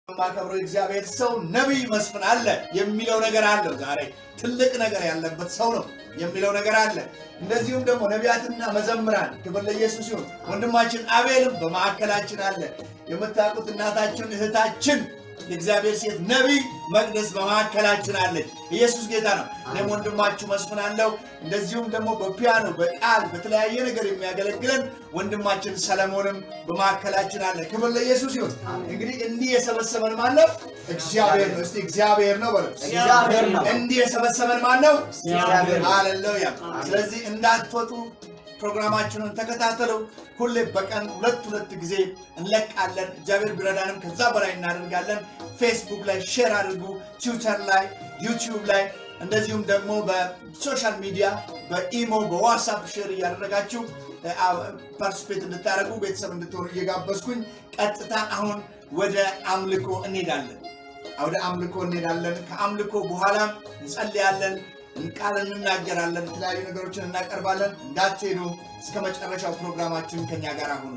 የማከብረው እግዚአብሔር ሰው ነቢይ መስፍን አለ የሚለው ነገር አለው። ዛሬ ትልቅ ነገር ያለበት ሰው ነው የሚለው ነገር አለ። እንደዚሁም ደግሞ ነቢያትና መዘምራን ክብር ለኢየሱስ ይሁን። ወንድማችን አቤልም በማዕከላችን አለ። የምታውቁት እናታችን እህታችን የእግዚአብሔር ሴት ነቢይ መቅደስ በማዕከላችን አለች። ኢየሱስ ጌታ ነው። እኔም ወንድማችሁ መስፍን አለው። እንደዚሁም ደግሞ በፒያኖ በቃል በተለያየ ነገር የሚያገለግለን ወንድማችን ሰለሞንም በማዕከላችን አለ። ክብር ለኢየሱስ ይሁን። እንግዲህ እንዲህ የሰበሰበን ማን ነው? እግዚአብሔር ነው። እስቲ እግዚአብሔር ነው በለው። እግዚአብሔር ነው። እንዲህ የሰበሰበን ማን ነው? እግዚአብሔር ነው። ሃሌሉያ። ስለዚህ እንዳትወጡ ፕሮግራማችንን ተከታተሉ። ሁሌ በቀን ሁለት ሁለት ጊዜ እንለቃለን። እግዚአብሔር ቢረዳንም ከዛ በላይ እናደርጋለን። ፌስቡክ ላይ ሼር አድርጉ፣ ትዊተር ላይ፣ ዩቲዩብ ላይ እንደዚሁም ደግሞ በሶሻል ሚዲያ በኢሞ በዋትሳፕ ሼር እያደረጋችሁ ፓርቲስፔት እንድታደርጉ ቤተሰብ እንድትሆኑ እየጋበዝኩኝ ቀጥታ አሁን ወደ አምልኮ እንሄዳለን። ወደ አምልኮ እንሄዳለን። ከአምልኮ በኋላም እንጸልያለን፣ ቃል እንናገራለን፣ የተለያዩ ነገሮችን እናቀርባለን። እንዳትሄዱ እስከ መጨረሻው ፕሮግራማችን ከኛ ጋር ሁኑ።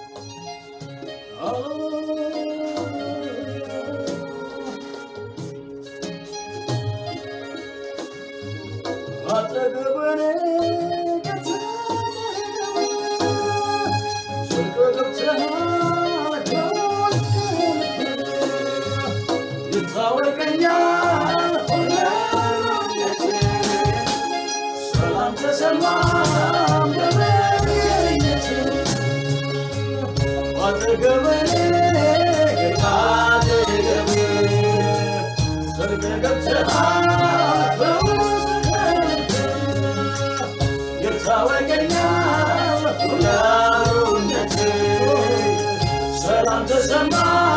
ሰላም ተሰማ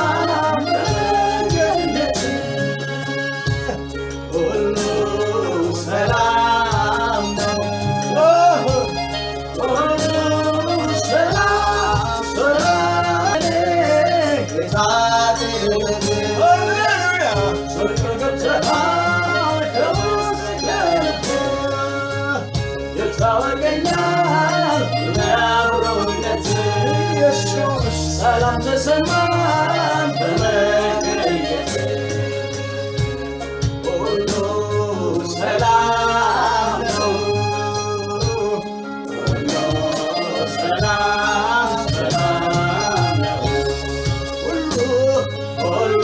ሁሉ ሰላም ነው ሁሉ ሰላም ሰላም ጌታ ሃሌሉያ! ጽድቅ ገብተሃል ከውስጥ ገብተህ ይታወቀኛል ለአብሮነት ኢየሱስ ሰላም ተሰማን በመገኘት ሁሉ ሰላም ነው ሁሉ ሰላም ሰላም ነው ሁሉ ሁሉ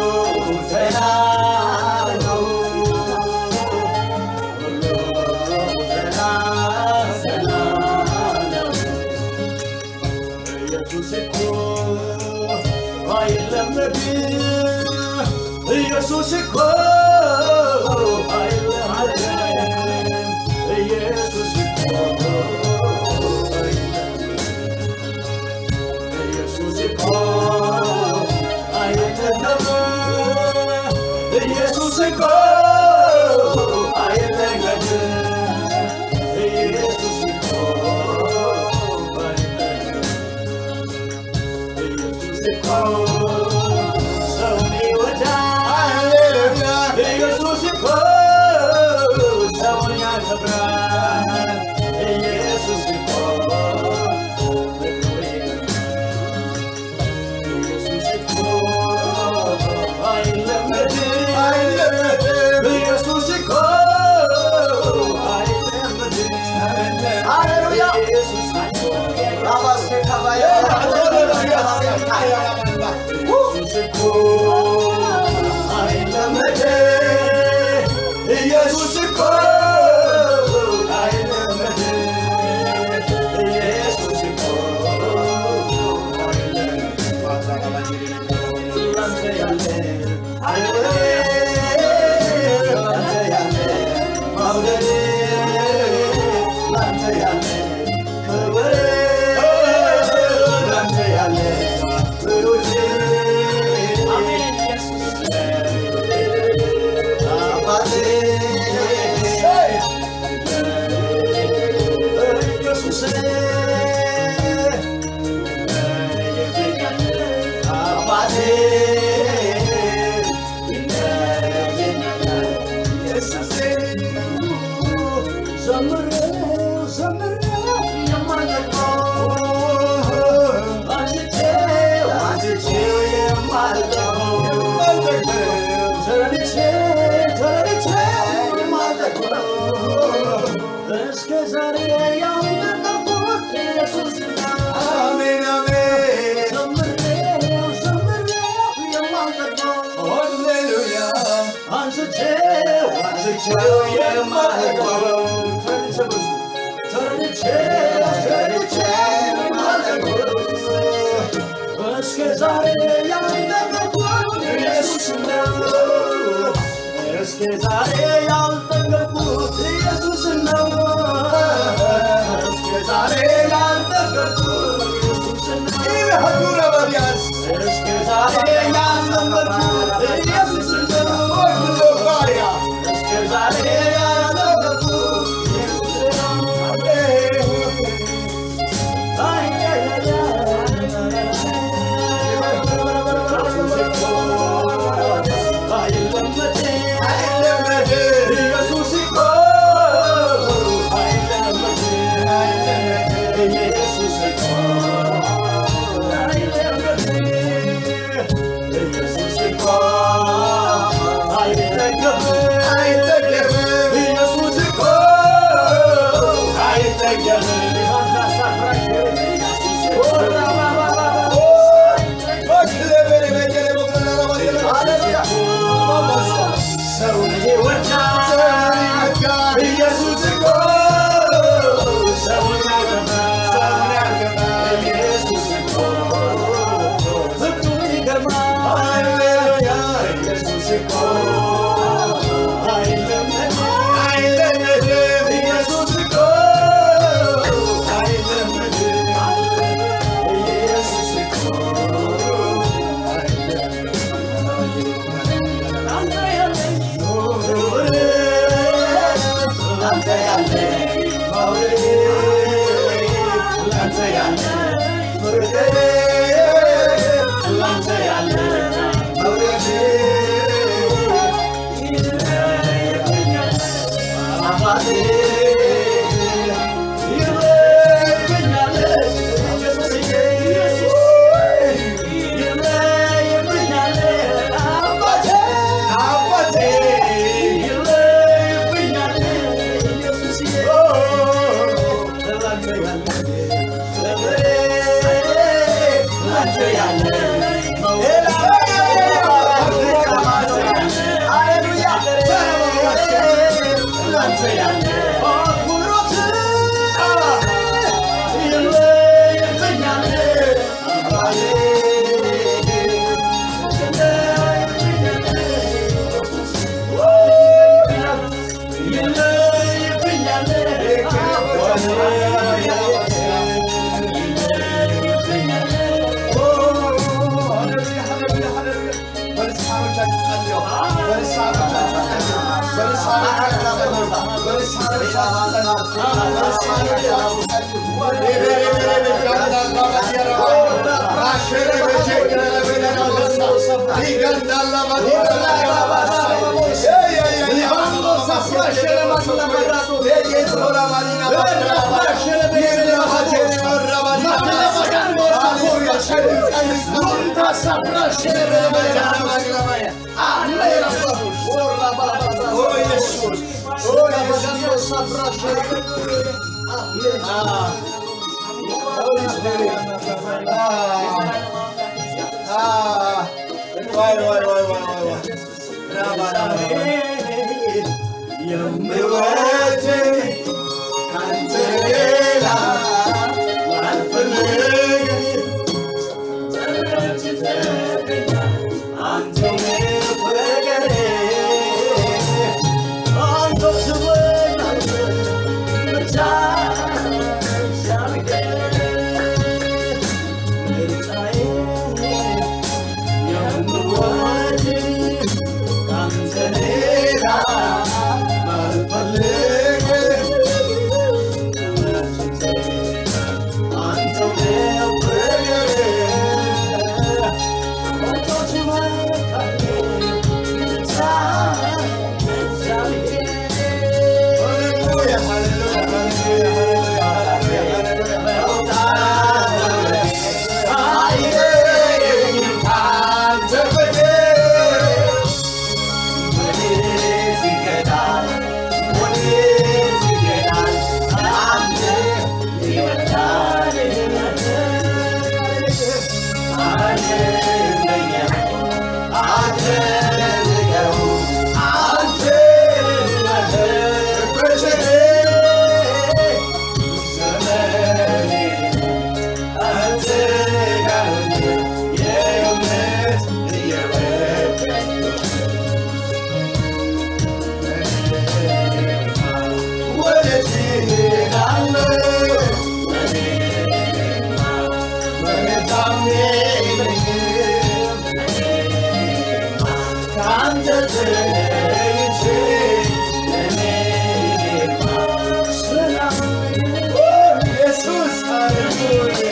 ሰላም ነው ሁሉ ሰላም ሰላም ነው ኢየሱስ እኮ አይለመድም ኢየሱስ እኮ አይለመድም ኢየሱስ እኮ ኢየሱስ እኮ አይለመድም ኢየሱስ እኮ አይለመድም ኢየሱስ እኮ አይለመድም ኢየሱስ እኮ ሰውን ይወዳል ኢየሱስ እኮ ሰውን ያከብራል ኢየሱስ እኮ ፍቅሩ ይገርማል ኢየሱስ እኮ አይለመድም ኢየሱስ እኮ አይለመድም ሃሌሉያ ኢየሱስ እኮ ራባሴ ካባያ ኢየሱስ እኮ አይለመድም ኢየሱስ እኮ አይለመድም ኢየሱስ እኮ አባቴ ተረድቼው የማልገባው ተረድቼው ተረድቼው የማልገባው እስከ ዛሬ ያልጠገብኩት ኢየሱስ ነው። እስከ ዛሬ ያልጠገብኩት ኢየሱስ ነው። እስከ ዛሬ ያልጠገብኩት ኢየሱስ ነው። ሀዱረ በቢያስ እስከ ዛሬ ያልጠገብኩት ኢየሱስ ነው። ባሪያ እስከ ዛሬ ያልጠገብኩት ኢየሱስ ነው። አይ አይ አይ አይለመድም ኢየሱስ እኮ አይለመድም። ኢየሱስ እኮ አይለመድም። ኢየሱስ እኮ አይጠገብም። አይጠገብም ኢየሱስ እኮ አይጠገብም። በክለበለ በጀለ በኩለላ በጀለ ሃሌሉያ ሰውን ይወዳል ኢየሱስ እኮ ሰውን ያከብራል ኢየሱስ እኮ ፍቅሩ ይገርማል ኢየሱስ እኮ አይለመድም አይለመድም ኢየሱስ እኮ አይለመድም ኢየሱስ እኮ አንተ ያለኝ አንተ ያለኝ መውደድ አንተ ያለኝ ፍርድ አንተ ያለኝ መውደድ ይለየኛል አባቴ ይለየኛል ኢየሱስዬ ይለየኛል አባቴ አባቴ ይለየኛል ኢየሱስዬ ላንተ ያለ ክብሬ ላንተ ያለ ሃሌሉያ ላንተ ያለ አክብሮት ይለየኛል አባቴ የምወድ ካንተ ሌላ ላልፈልግ Yeah. ከአንተ ተለይቼ እኔማ ሰላም ኢየሱስ ሃሌሉያ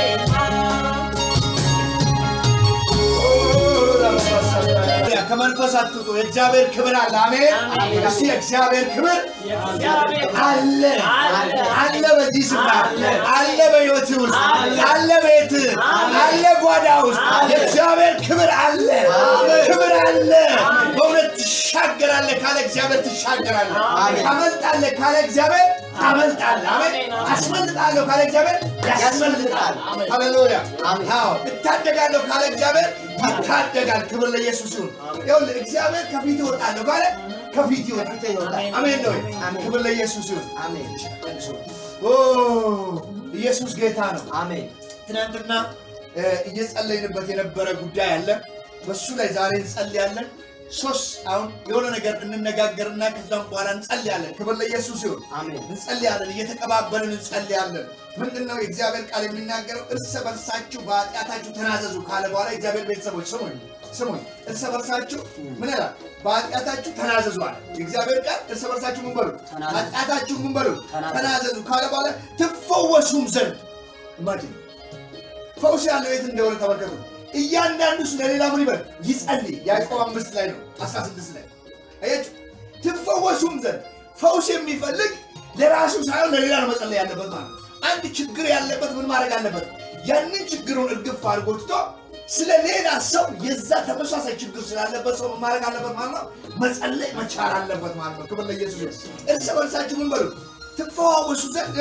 ከመንፈስ አትውጡ። የእግዚአብሔር ክብር አለ። አሜን። አሜን። እስቲ የእግዚአብሔር ክብር የእግዚአብሔር አለ አለ። አለ በዚህ ስፍራ አለ። አለ በሕይወት ውስጥ አለ። አለ ቤት አለ ጓዳ ውስጥ አለ። የእግዚአብሔር ክብር አለ አሜን። ክብር አለ አሜን። በእውነት ትሻገራለህ ካለ እግዚአብሔር ትሻገራለህ አሜን። ታመልጣለህ ካለ እግዚአብሔር ታመልጣለህ አሜን አሜን። አስመልጣለሁ ካለ እግዚአብሔር ያስመልጣል አሜን። ሃሌሉያ አሜን። አዎ እታደጋለሁ ካለ እግዚአብሔር ይታደጋል ክብር ለኢየሱስ ይሁን ይኸውልህ እግዚአብሔር ከፊት ይወጣለሁ ካለ ከፊት ይወጣል ከፊት ይወጣል። አሜን ነው አሜን። ክብር ለኢየሱስ ይሁን አሜን ኦ ኢየሱስ ጌታ ነው አሜን ትናንትና እ፣ እየጸለይንበት የነበረ ጉዳይ አለ በሱ ላይ ዛሬ እንጸልያለን ሶስት አሁን የሆነ ነገር እንነጋገርና ከዛም በኋላ እንጸልያለን ክብር ለኢየሱስ ይሁን አሜን እንጸልያለን እየተቀባበልን እንጸልያለን ምንድን ነው የእግዚአብሔር ቃል የሚናገረው እርስ በርሳችሁ በኃጢአታችሁ ተናዘዙ ካለ በኋላ የእግዚአብሔር ቤተሰቦች ስሙኝ ስሙኝ እርስ በርሳችሁ ምን ይላል በኃጢአታችሁ ተናዘዙ አለ የእግዚአብሔር ቃል እርስ በርሳችሁ ምን በሉ ተናዘዙ። ኃጢአታችሁ ምን በሉ ተናዘዙ። ተናዘዙ ካለ በኋላ ትፈወሱም ዘንድ ኢማጂን ፈውስ ያለው የት እንደሆነ ተመልከቱ እያንዳንዱ ስለ ሌላ ምን ይበል ይጸልይ ያዕቆብ አምስት ላይ ነው 16 ላይ አያችሁ ትፈወሱም ዘንድ ፈውስ የሚፈልግ ለራሱ ሳይሆን ለሌላ ነው መጸለይ ያለበት ማለት ነው አንድ ችግር ያለበት ምን ማድረግ አለበት ያንን ችግሩን እርግፍ አድርጎ ትቶ ስለ ሌላ ሰው የዛ ተመሳሳይ ችግር ስላለበት ሰው ምን ማድረግ አለበት ማለት ነው መጸለይ መቻል አለበት ማለት ነው ክብር ለኢየሱስ ይሁን። እርስ በርሳችሁ ምን በሉ ትፈዋወሱ ዘንድ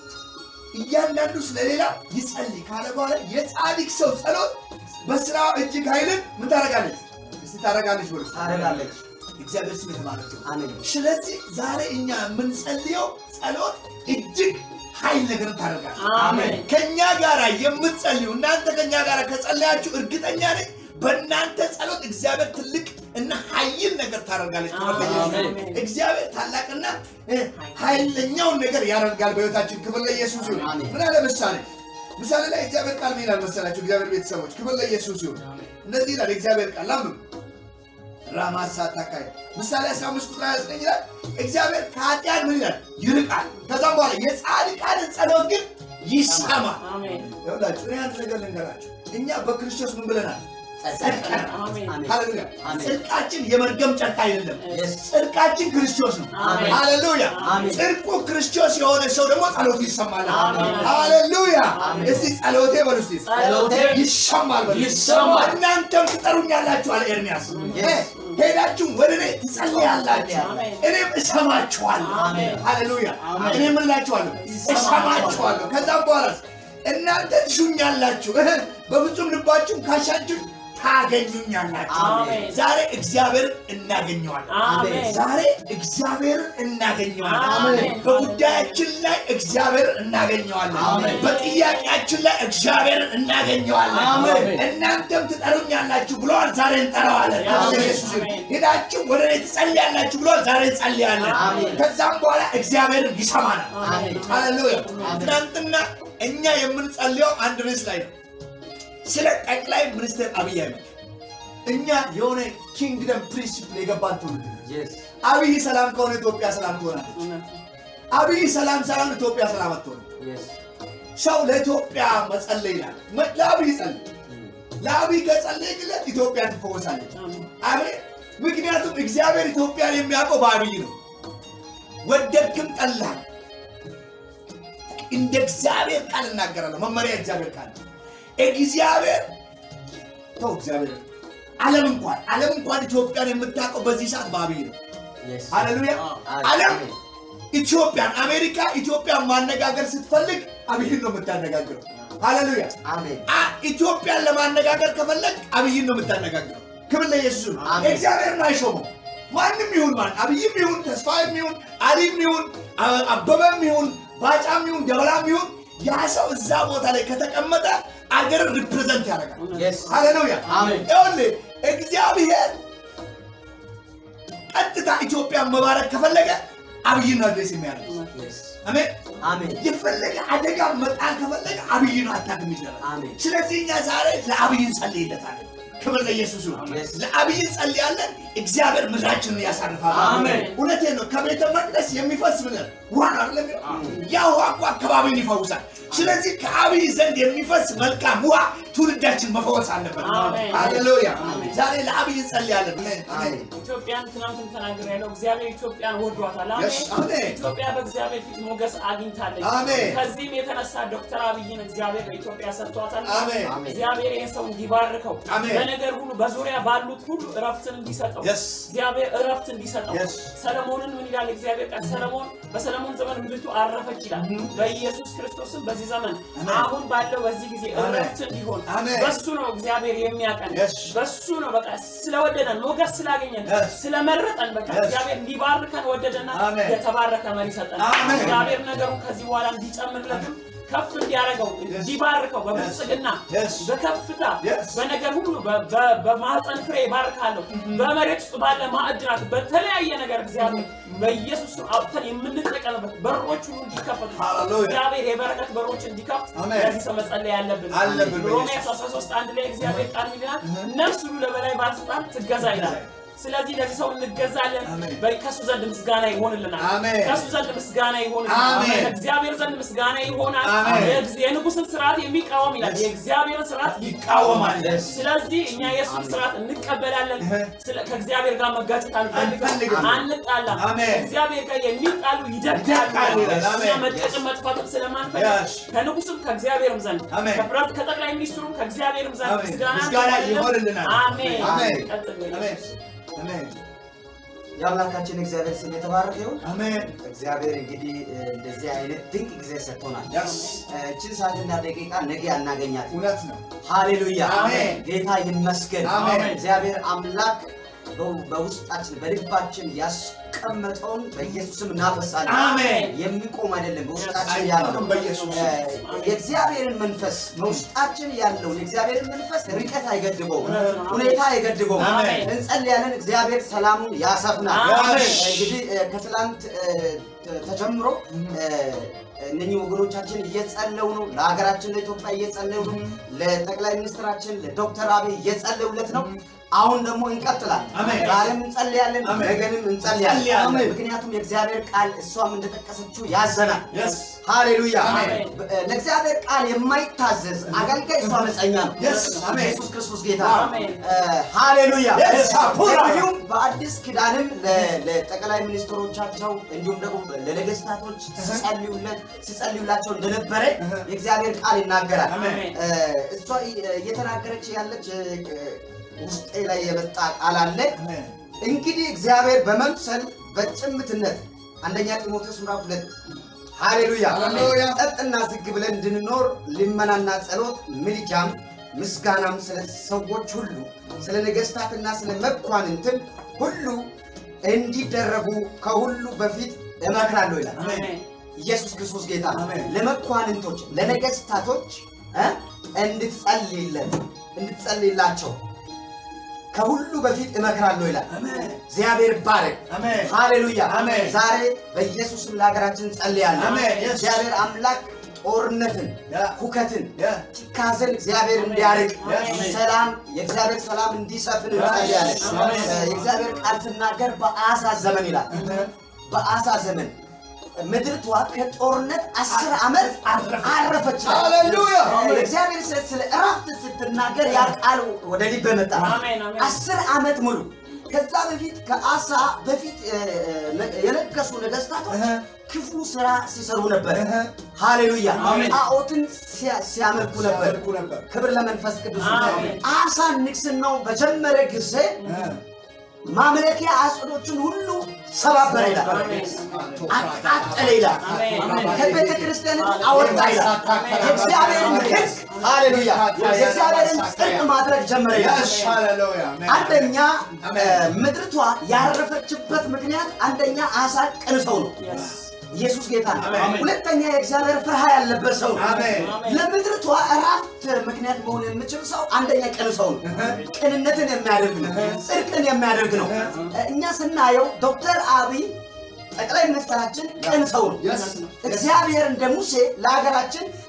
እያንዳንዱ ስለሌላ ይጸልይ ካለ በኋላ የጻድቅ ሰው ጸሎት በስራ እጅግ ኃይልን ምን ታደርጋለች? እስቲ ታደርጋለች ብሎ ታደርጋለች እግዚአብሔር ስም የተባረከ ይሁን። አሜን ስለዚህ ዛሬ እኛ የምንጸልየው ጸሎት እጅግ ኃይል ነገርን ታደርጋለች። አሜን። ከእኛ ጋር የምትጸልዩ እናንተ ከእኛ ጋር ከጸለያችሁ እርግጠኛ ነኝ በእናንተ ጸሎት እግዚአብሔር ትልቅ እና ኃይል ነገር ታደርጋለች። ክብር ለኢየሱስ ይሁን። አሜን። እግዚአብሔር ታላቅና እ፣ ኃይለኛውን ነገር ያደርጋል በሕይወታችን። ክብር ለኢየሱስ ይሁን። አሜን። ምን አለ ምሳሌ ምሳሌ ላይ እግዚአብሔር ቃል ምን ይላል መሰላችሁ? እግዚአብሔር ቤተሰቦች ክብር ለኢየሱስ ይሁን። እንደዚህ ይላል የእግዚአብሔር ቃል ላምብ ራማሳ ታካይ ምሳሌ 15 ቁጥር 29 ይላል እግዚአብሔር ከኃጢአን ምን ይላል ይርቃል። ከዛም በኋላ የጻድቃንን ጸሎት ግን ይሰማል። አሜን። ይኸውላችሁ እኔ አንድ ነገር ልንገራችሁ። እኛ በክርስቶስ ምን ብለናል? ጸድቀናል። አሜን። አሜን ሃሌሉያ። አሜን። ጽድቃችን የመርገም ጨርቅ አይደለም። Yes. ጽድቃችን ክርስቶስ ነው። አሜን። ሃሌሉያ። አሜን። ጽድቁ ክርስቶስ የሆነ ሰው ደግሞ ጸሎቱ ይሰማል። አሜን። ሃሌሉያ። አሜን። እስቲ ጸሎቴ በሉ እስቲ ጸሎቴ ይሰማል በሉ። ይሰማል። እናንተም ትጠሩኛላችሁ አለ ኤርሚያስ። Yes. ሄዳችሁ ወደ እኔ ትጸልያላችሁ፣ አሜን። እኔም እሰማችኋለሁ። አሜን። ሃሌሉያ። አሜን። እኔ ምን እላችኋለሁ? እሰማችኋለሁ። ከዛም በኋላ እናንተ ትሹኛላችሁ፣ እህ፣ በፍጹም ልባችሁ ካሻችሁ ታገኙኛላችሁ። አሜን። ዛሬ እግዚአብሔርን እናገኘዋለን። አሜን። ዛሬ እግዚአብሔርን እናገኘዋለን። አሜን። በጉዳያችን ላይ እግዚአብሔርን እናገኘዋለን። አሜን። በጥያቄያችን ላይ እግዚአብሔርን እናገኘዋለን። አሜን። እናንተም ትጠሩኛላችሁ ብለዋል፣ ዛሬ እንጠራዋለን። አሜን። ኢየሱስ አሜን። ሄዳችሁ ወደ እኔ ትጸልያላችሁ ብለዋል፣ ዛሬ እንጸልያለን። አሜን። ከዛም በኋላ እግዚአብሔርን ይሰማናል። አሜን ሃሌሉያ። አሜን። ትናንትና እኛ የምንጸልየው አንድ ርዕስ ላይ ነው፣ ስለ ጠቅላይ ሚኒስትር አብይ አህመድ። እኛ የሆነ ኪንግደም ፕሪንሲፕል የገባን ትውልድ ነን። Yes. አብይ ሰላም ከሆነ ኢትዮጵያ ሰላም ትሆናለች። እውነት ነው። አብይ ሰላም ሳይሆን ኢትዮጵያ ሰላም አትሆንም። Yes. ሰው ለኢትዮጵያ መጸለይ ይላል። መ- ለአብይ ጸልይ። ለአብይ ከጸለይክለት ኢትዮጵያ ትፈወሳለች። አሜን። አሜን። ምክንያቱም እግዚአብሔር ኢትዮጵያን የሚያውቀው በአብይ ነው። ወደድክም ጠላህ እንደ እግዚአብሔር ቃል እናገራለሁ። መመሪያ እግዚአብሔር ቃል ነው። እግዚአብሔር ተው እግዚአብሔር ዓለም እንኳን ዓለም እንኳን ኢትዮጵያን የምታውቀው በዚህ ሰዓት በአብይ ነው። Yes. ሃሌሉያ። ዓለም ኢትዮጵያን አሜሪካ ኢትዮጵያን ማነጋገር ስትፈልግ አብይን ነው የምታነጋግረው። ሃሌሉያ። አሜን አ- ኢትዮጵያን ለማነጋገር ከፈለግ አብይን ነው የምታነጋግረው። ክብር ለኢየሱስ ይሁን። አሜን። እግዚአብሔርን አይሾመው ማንም ይሁን ማን አብይም ይሁን ተስፋዬም ይሁን አሊም ይሁን አ- አበበም ይሁን ባጫም ይሁን ደበላም ይሁን ያ ሰው እዛ ቦታ ላይ ከተቀመጠ አገርን ሪፕሬዘንት ያደርጋል። Yes. ሃሌሉያ አሜን። ይኸውልህ እግዚአብሔር ቀጥታ ኢትዮጵያን መባረክ ከፈለገ አብይን ነው አድሬስ የሚያደርግ Yes. አሜን። አሜን የፈለገ አደጋ መጣል ከፈለገ አብይ ነው አታክ የሚደረግ አሜን ስለዚህ እኛ ዛሬ ለአብይ እንጸልይለታለን። ክብር ለኢየሱስ ይሁን። Yes. ለአብይ ጸልያለን፣ እግዚአብሔር ምድራችንን ያሳርፋል። አሜን። እውነቴን ነው። ከቤተ መቅደስ የሚፈስ ምን ውሃ ነው አይደለም? ያ ውሃ እኮ አካባቢን ይፈውሳል። ስለዚህ ከአብይ ዘንድ የሚፈስ መልካም ውሃ ትውልዳችን መፈወስ አለበት። አሜን። ሃሌሉያ። አሜን። ዛሬ ለአብይ ጸልያለን። አሜን። ኢትዮጵያን ትናንትን ተናግር ያለው እግዚአብሔር ኢትዮጵያን ወዷታል። Yes, አሜን። ኢትዮጵያ በእግዚአብሔር ፊት ሞገስ አግኝታለች። አሜን። ከዚህም የተነሳ ዶክተር አብይን እግዚአብሔር ለኢትዮጵያ ሰጥቷታል። አሜን። እግዚአብሔር ይህን ሰው እንዲባርከው አሜን። በነገር ሁሉ በዙሪያ ባሉት ሁሉ እረፍትን እንዲሰጠው Yes. እግዚአብሔር እረፍት እንዲሰጠው Yes. ሰለሞንን ምን ይላል እግዚአብሔር ቃል ሰለሞን በሰለሞን ዘመን ምድሪቱ አረፈች ይላል። በኢየሱስ ክርስቶስም በዚህ ዘመን አሜን። አሁን ባለው በዚህ ጊዜ አሜን። እረፍት እንዲሆን አሜን። በሱ ነው እግዚአብሔር የሚያቀን Yes. በሱ ነው በቃ ስለወደደን ሞገስ ስላገኘን Yes. ስለመረጠን በቃ Yes. እግዚአብሔር ሊባርከን ወደደና አሜን። የተባረከ መሪ ሰጠን። አሜን። እግዚአብሔር ነገሩን ከዚህ በኋላ እንዲጨምርለትም ከፍ እንዲያደርገው እንዲባርከው በብልጽግና Yes. በከፍታ Yes. በነገር ሁሉ በ- በ- በማህፀን ፍሬ ይባርካለሁ። በመሬት ውስጥ ባለ ማዕድናት በተለያየ ነገር እግዚአብሔር በኢየሱስ ስም አውጥተን የምንጠቀምበት በሮች ሁሉ እንዲከፈቱ Hallelujah. እግዚአብሔር የበረከት በሮች እንዲከፍት Amen. ለዚህ ሰው መጸለይ ያለብን አለብን ሮሜ በኢየሱስ 13 አንድ ላይ እግዚአብሔር ቃል ይላል ነፍስ ሁሉ ለበላይ ባለስልጣን ትገዛ ይላል። ስለዚህ ለዚህ ሰው እንገዛለን። አሜን። በ- ከእሱ ዘንድ ምስጋና ይሆንልናል። አሜን። ከእሱ ዘንድ ምስጋና ይሆንልናል። አሜን። ከእግዚአብሔር ዘንድ ምስጋና ይሆናል። አሜን። የእግዝ- የንጉሥን ስርዓት የሚቃወም ይላል Yes. የእግዚአብሔርን ስርዓት ይቃወማል። Yes. ስለዚህ እኛ የእሱን ስርዓት እንቀበላለን። እህ። ስለ- ከእግዚአብሔር ጋር መጋጨት አንፈልግም፣ አንፈልግም። አንጣላም። አሜን። እግዚአብሔር ጋር የሚጣሉ ይደቃሉ ይደቃሉ። ይላል። እኛ አሜን። መጠቅም መጥፋትም ስለማንፈልግ Yes. ከንጉሥም ከእግዚአብሔርም ዘንድ አሜን። ከፕሬዝ- ከጠቅላይ ሚኒስትሩም ከእግዚአብሔርም ዘንድ አሜን። ምስጋና ምስጋና እንቀበላለን። ይሆንልናል። አሜን። አሜን። ቀጥል በል። አሜን። አሜን። የአምላካችን እግዚአብሔር ስም የተባረከ ይሁን። አሜን። እግዚአብሔር እንግዲህ እ፣ እንደዚህ አይነት ድንቅ ጊዜ ሰጥቶናል። Yes. እ፣ እችን ሰዓትና ደቂቃ ነገ አናገኛት። እውነት ነው። ሃሌሉያ አሜን። ጌታ ይመስገን። አሜን። እግዚአብሔር አምላክ በው- በውስጣችን በልባችን ያስቀመጠውን በኢየሱስም እናፈሳለን። አሜን። የሚቆም አይደለም በውስጣችን አይቆምም ያለው በኢየሱስ እ፣ የእግዚአብሔርን መንፈስ በውስጣችን ያለውን የእግዚአብሔርን መንፈስ ርቀት አይገድበውም፣ እውነት ነው። ሁኔታ አይገድበውም። አሜን። እንጸልያለን። እግዚአብሔር ሰላሙን ያሰፍናል። አሜን። እንግዲህ እ፣ ከትላንት እ፣ ተ- ተጀምሮ እ፣ እነኚህ ወገኖቻችን እየጸለው ነው። ለሀገራችን ለኢትዮጵያ እየጸለዩ ነው። ለጠቅላይ ሚኒስትራችን ለዶክተር አብይ እየጸለዩለት ነው። አሁን ደግሞ እንቀጥላለን። አሜን። ዛሬም እንጸልያለን፣ አሜን። ነገንም እንጸልያለን። እንጸልያለን። ምክንያቱም የእግዚአብሔር ቃል እሷም እንደጠቀሰችው ያዘናል። Yes. ሃሌሉያ። አሜን። ለእግዚአብሔር ቃል የማይታዘዝ አገልጋይ እሷ አመፀኛ ነው። Yes. አሜን። ኢየሱስ ክርስቶስ ጌታ ነው። አሜን። እ፣ ሃሌሉያ። Yes. አፑራ። እንዲሁም በአዲስ ኪዳንም ለ- ለጠቅላይ ሚኒስትሮቻቸው እንዲሁም ደግሞ ለነገስታቶች ሲጸልዩለት ሲጸልዩላቸው እንደነበረ የእግዚአብሔር ቃል ይናገራል። አሜን። እ፣ እሷ እየተናገረች ያለች እ፣ ውስጤ ላይ የመጣ ቃል አለ። አሜን። እንግዲህ እግዚአብሔር በመምሰል በጭምትነት አንደኛ ጢሞቴዎስ ምዕራፍ ሁለት ሃሌሉያ ሃሌሉያ። ጸጥና ዝግ ብለን እንድንኖር ልመናና ጸሎት ምልጃም ምስጋናም ስለ ሰዎች ሁሉ ስለ ነገስታትና ስለ መኳንንትም ሁሉ እንዲደረጉ ከሁሉ በፊት እመክራለሁ ይላል። አሜን። ኢየሱስ ክርስቶስ ጌታ ነው። አሜን። ለመኳንንቶች ለነገስታቶች እ እንድትጸልይለት እንድትጸልይላቸው ከሁሉ በፊት እመክራለሁ ይላል። አሜን። እግዚአብሔር ባረክ። አሜን። ሃሌሉያ። አሜን። ዛሬ በኢየሱስም ለሀገራችን ጸልያለሁ። አሜን። Yes. እግዚአብሔር አምላክ ጦርነትን፣ Yeah. ሁከትን፣ Yeah. ጭካዘን እግዚአብሔር እንዲያርቅ Yes. ሰላም የእግዚአብሔር ሰላም እንዲሰፍን እንጸልያለን። Amen. እ፣ የእግዚአብሔር ቃል ስናገር በአሳ ዘመን ይላል። በአሳ ዘመን ምድርቷ ከጦርነት አስር ዓመት አረፈች ይላል። ሃሌሉያ። እግዚአብሔር ስለ ስለ እረፍት ስትናገር ያ ቃል ወደ ልብ መጣ። አሜን፣ አሜን። አስር ዓመት ሙሉ ከዛ በፊት ከአሳ በፊት እ፣ እ፣ የነገሱ ነገስታቶች እህ። ክፉ ስራ ሲሰሩ ነበር። እህ። ሃሌሉያ አሜን። ጣዖትን ሲያ- ሲያመልኩ ነበር። ሲያመልኩ ነበር። ክብር ለመንፈስ ቅዱስ። አሜን። አሳ ንግስናው በጀመረ ጊዜ እህ። ማምለኪያ አጽዶችን ሁሉ ሰባበረ ይላል። አሜን። አቃጠለ ይላል። አሜን። ከቤተ ክርስቲያን አወጣ ይላል። የእግዚአብሔርን ሕግ ሃሌሉያ የእግዚአብሔርን ጽድቅ ማድረግ ጀመረ ይላል። Yes. Hallelujah. Amen. አንደኛ አሜን። እ፣ ምድርቷ ያረፈችበት ምክንያት አንደኛ አሳ ቅን ሰው ነው። Yes. ኢየሱስ ጌታ ነው። አሜን። ሁለተኛ የእግዚአብሔር ፍርሃ ያለበት ሰው ነው። አሜን። አሜን። ለምድርቷ እረፍት ምክንያት መሆን የሚችል ሰው አንደኛ ቅን ሰው ነው። ቅንነትን የሚያደርግ ነው። ጽድቅን የሚያደርግ ነው። እኛ ስናየው ዶክተር አብይ ጠቅላይ ሚኒስትራችን ቅን ሰው ነው። Yes. እግዚአብሔር እንደ ሙሴ ለሀገራችን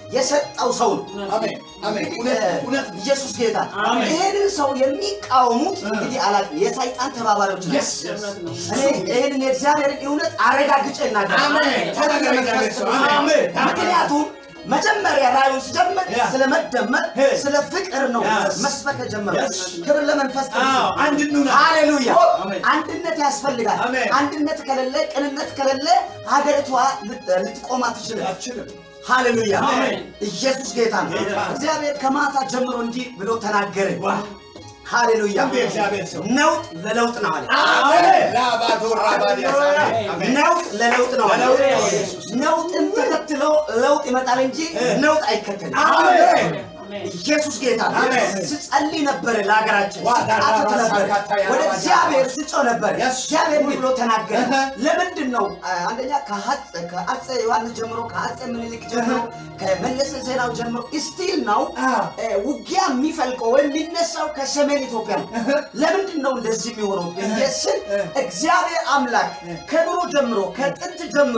የሰጠው ሰው ነው። አሜን አሜን። እውነት እውነት ነው። ኢየሱስ ጌታ አሜን። ይህንን ሰው የሚቃወሙት እንግዲህ አላውቅም የሰይጣን ተባባሪዎች ናቸው። Yes, yes. እውነት ነው። እኔ ይህንን የእግዚአብሔርን እውነት አረጋግጬ እናገራለሁ። አሜን። ተናገር እግዚአብሔር ሰው። አሜን። ምክንያቱም መጀመሪያ ራእዩን ስጀምር ያ። ስለ መደመር ሄ። ስለ ፍቅር ነው Yes. መስበክ የጀመረው። Yes. ክብር ለመንፈስ አዎ፣ ቅዱስ። አንድ እንሁን። ሃሌሉያ! አሜን። አንድነት ያስፈልጋል። አሜን። አንድነት ከሌለ፣ ቅንነት ከሌለ ሀገሪቷ ልት- ልትቆም አትችልም። አትችልም። ሃሌሉያ! አሜን። ኢየሱስ ጌታ ነው። ጌታ ነው። እግዚአብሔር ከማታ ጀምሮ እንዲህ ብሎ ተናገረ። ዋ ሃሌሉያ! ደንብ የእግዚአብሔር ሰው። ነውጥ ለለውጥ ነው አለ። አሜን። ላባዶ ራባዲያስ አሜን። አሜን። ነውጥ ለለውጥ ነው አለ። ለለውጥ ነው ኢየሱስ። ነውጥን ተከትሎ ለውጥ ይመጣል እንጂ ነውጥ አይከተልም። አሜን። አሜን። ኢየሱስ ጌታ ነው። አሜን። ስጸልይ ነበር ለሀገራችን ዋ ስቃትት ዳራ ነበር ሳካታ ያራ ወደ ባዳ። እግዚአብሔር ስጮ ነበር Yes. እግዚአብሔር እንዲህ ብሎ ተናገረ እህ። ለምንድን ነው አ- አንደኛ ከአፄ ከአፄ ዮሐንስ ጀምሮ ከአፄ ምኒልክ ጀምሮ ከመለሰ ዜናው ጀምሮ ስቲል ነው አዎ። እ፣ ውጊያ የሚፈልቀው ወይም የሚነሳው ከሰሜን ኢትዮጵያ ነው ለምንድን ነው እንደዚህ የሚሆነው ብዬ ስል እህ። እግዚአብሔር አምላክ ከድሮ ጀምሮ ከጥንት ጀምሮ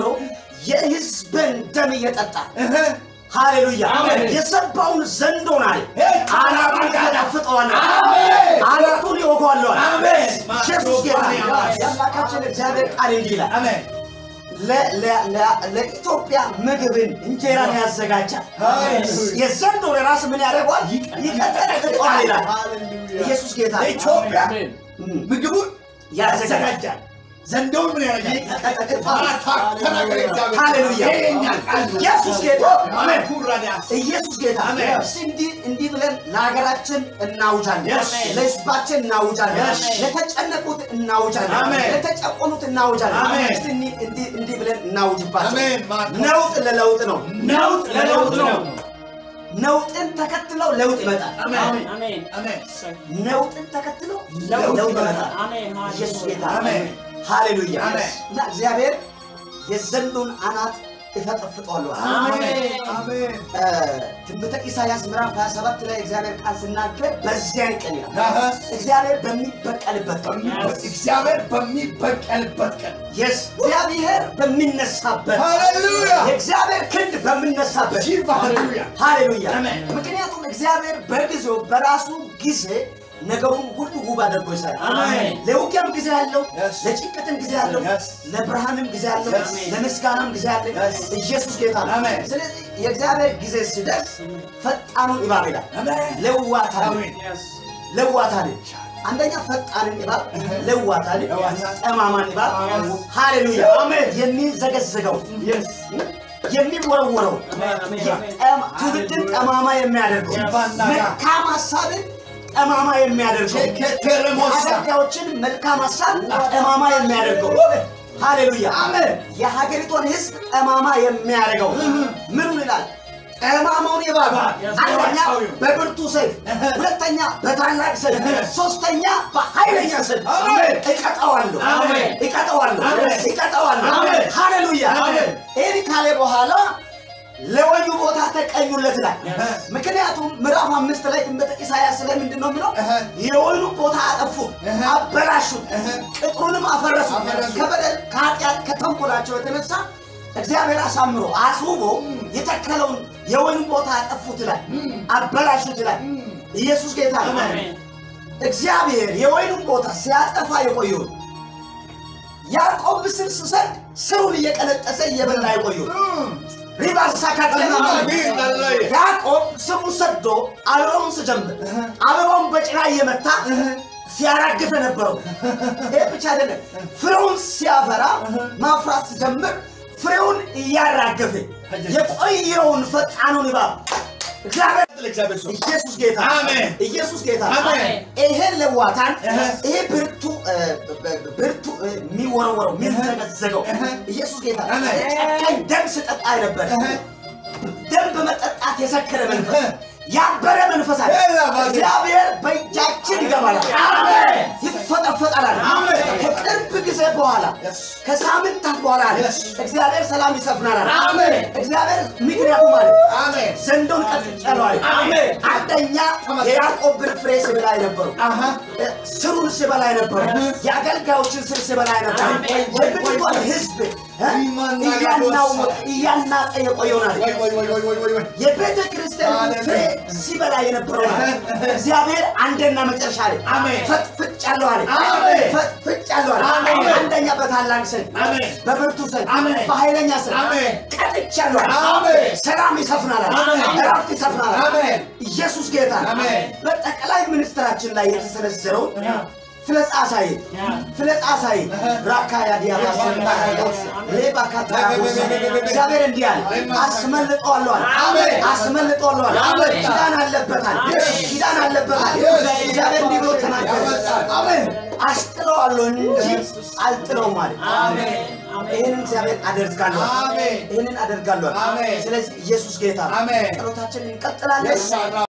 የህዝብን ደም እየጠጣ እህ። ሃሌሉያ አሜን። የሰባውን ዘንዶን አለ ሄይ! አናቱን ያዳፍጠዋል አሜን። አናቱን ይወጓለዋል አሜን። ኢየሱስ ጌታ ማቶ ባሪያ የአምላካችን እግዚአብሔር ቃል እንዲህ ይላል አሜን። ለ- ለ- ለ- ለኢትዮጵያ ምግብን እንጀራን ያዘጋጃል ሃሌሉያ። የዘንዶን ራስ ምን ያደርገዋል ይቀጠቅጠዋል ይላል ሃሌሉያ። ኢየሱስ ጌታ ለኢትዮጵያ አሜን። እም፣ ምግቡን ያዘጋጃል ያዘጋጃል። ዘንዶውን ምን ያደርጋል? ይቀጠቅጠዋል ማታ ተናገረ እግዚአብሔር። ሃሌሉያ። ይሄ የእኛ ቃል ነው። ኢየሱስ ጌታ አሜን። ኩራዲያስ ኢየሱስ ጌታ አሜን። እስቲ እንዲህ እንዲህ ብለን ለሀገራችን እናውጃለን፣ Yes. ለሕዝባችን እናውጃለን፣ Yes. ለተጨነቁት እናውጃለን፣ አሜን። ለተጨቆኑት እናውጃለን። አሜን። እስቲ እንዲህ እንዲህ እንዲህ ብለን እናውጅባቸው። አሜን። ማታ ነውጥ ለለውጥ ነው። ነውጥ ለለውጥ ነው። ነውጥን ተከትለው ለውጥ ይመጣል። አሜን። አሜን። አሜን። ነውጥን ተከትለው ለውጥ ለውጥ ይመጣል። ይመጣል። አሜን። ኢየሱስ ጌታ አሜን። ሃሌሉያ። አሜን። እና እግዚአብሔር የዘንዶን አናት እፈጠፍጠዋለሁ አለ። አሜን። አሜን። እ፣ ትንቢተ ኢሳያስ ምዕራፍ 27 ላይ እግዚአብሔር ቃል ሲናገር በዚያን ቀን ይላል አሃ። እግዚአብሔር በሚበቀልበት ቀን እግዚአብሔር በሚበቀልበት ቀን የስ እግዚአብሔር በሚነሳበት ሃሌሉያ የእግዚአብሔር ክንድ በሚነሳበት ጂቫ ሃሌሉያ ሃሌሉያ አሜን። ምክንያቱም እግዚአብሔር በጊዜው በራሱ ጊዜ ነገሩን ሁሉ ውብ አድርጎ ይሰራል አሜን። ለውጊያም ጊዜ አለው Yes. ለጭንቀትም ጊዜ አለው Yes. ለብርሃንም ጊዜ አለው Yes. ለምስጋናም ጊዜ አለ Yes. ኢየሱስ ጌታ ነው አሜን። ስለዚህ የእግዚአብሔር ጊዜ ሲደርስ ፈጣኑን እባብ ይላል አሜን ለዋታል አሜን Yes. ለዋታል አንደኛ ፈጣንን እባብ ለዋታል ለዋታል። ጠማማን እባብ Yes. ሃሌሉያ አሜን። የሚዘገዘገው Yes. የሚወረወረው አሜን፣ አሜን፣ አሜን። የጠማ- ትውልድን ጠማማ የሚያደርገው ጂቫና መልካም ሀሳብን ጠማማ የሚያደርገው ኬቴረሞሳ የአገልጋዮችን መልካም ሀሳብ ጠማማ የሚያደርገው ሃሌሉያ አሜን። የሀገሪቷን ህዝብ ጠማማ የሚያደርገው ምኑን ይላል ጠማማውን እባብ አንደኛ በብርቱ ሰይፍ ሁለተኛ በታላቅ ሰይፍ ሶስተኛ በኃይለኛ ሰይፍ አሜን። እቀጣዋለሁ አሜን። እቀጣዋለሁ አሜን። እቀጣዋለሁ አሜን። ሃሌሉያ አሜን። ይህን ካለ በኋላ ለወዩ ቦታ ተቀኙለት ይላል Yes. ምክንያቱም ምዕራፍ አምስት ላይ ትንቢተ ኢሳያስ ላይ ምንድን ነው የሚለው እህ። የወይኑ ቦታ አጠፉት እህ። አበላሹት እህ። ቅጥሩንም አፈረሱ አፈረሱ። ከበደል ከኃጢአት ከተንኮላቸው የተነሳ እግዚአብሔር አሳምሮ አስውቦ የተከለውን የወይኑ ቦታ አጠፉት ይላል አበላሹት ይላል ኢየሱስ ጌታ ነው አሜን። እግዚአብሔር የወይኑን ቦታ ሲያጠፋ የቆየውን ያዕቆብ ስር ስሰድ ስሩን እየቀነጠሰ እየበላ የቆየውን ሪባርሳ ካተና ያዕቆብ ስሙ ሰዶ አበባውን ስጀምር አበባውን በጭራ እየመታ ሲያራግፍ የነበረው ይህ ብቻ አይደለም። ፍሬውን ሲያፈራ ማፍራት ሲጀምር ፍሬውን እያራገፈ የቆየውን ፈጣኑን እባብ እግዚአብሔር ለእግዚአብሔር ሰው ኢየሱስ ጌታ አሜን። ኢየሱስ ጌታ አሜን። ይሄን ለዋታን እህ። ይሄ ብርቱ እ፣ ብ- ብርቱ እ፣ የሚወረወረው የሚዘገዘገው እህ። ኢየሱስ ጌታ አሜን። ጨካኝ ደም ስጠጣ ነበር እህ። ደም በመጠጣት የሰከረ መንፈስ እህ። ያበረ መንፈስ አለ ሌላ ባዜ። እግዚአብሔር በእጃችን ይገባል አሜን። ይፈጠፈጣል አሜን። ከቅርብ ጊዜ በኋላ Yes. ከሳምንታት በኋላ አለ Yes. እግዚአብሔር ሰላም ይሰፍናል አለ። አሜን። እግዚአብሔር ምክንያቱ ማለት አሜን ዘንዶን ቀጥቻለሁ አለ። አሜን። አንደኛ የያዕቆብን ፍሬ ስበላ የነበረው አሃ ስሩን ስበላ የነበረው የአገልጋዮችን ስር ስበላ የነበረው አሜን። የብዙኃን ሕዝብ እ? ኢማና እያናወጠ እያናጠ የቆየውን አለ። ወይ ወይ ወይ ወይ ወይ ወይ ወይ የቤተ ክርስቲያን ፍሬ ሲበላ የነበረው አለ። እግዚአብሔር አንደኛ መጨረሻ አለ አሜን። ፈጥፍጫለሁ አለ። አሜን። ፈጥፍጫለሁ አለ። አሜን። አንደኛ በታላቅ ሰን አሜን። በብርቱ ሰን አሜን። በኃይለኛ ሰን አሜን። ቀጥቻለሁ አለ። አሜን። ሰላም ይሰፍናል አለ። አሜን። እረፍት ይሰፍናል አለ። አሜን። ኢየሱስ ጌታ ነው። አሜን። በጠቅላይ ሚኒስትራችን ላይ የተሰነዘረው ያ። ፍለጻ ሳይ ያ። ፍለጻ ሳይ ራካ ያዲያባ ሌባ ካታራቦሳ እግዚአብሔር እንዲህ አለ አስመልጠዋለሁ አለ አሜን። አስመልጠዋለሁ አለ አሜን። ኪዳን አለበታል ኪዳን አለበታል እግዚአብሔር እንዲህ ብሎ ተናገረ አሜን አስጥለዋለሁ እንጂ አልጥለውም አለ አሜን አሜን ይህንን እግዚአብሔር አደርጋለሁ አለ። አሜን ይህንን አደርጋለሁ አለ። አሜን። ስለዚህ ኢየሱስ ጌታ ነው። አሜን። ጸሎታችንን እንቀጥላለን Yes, sir.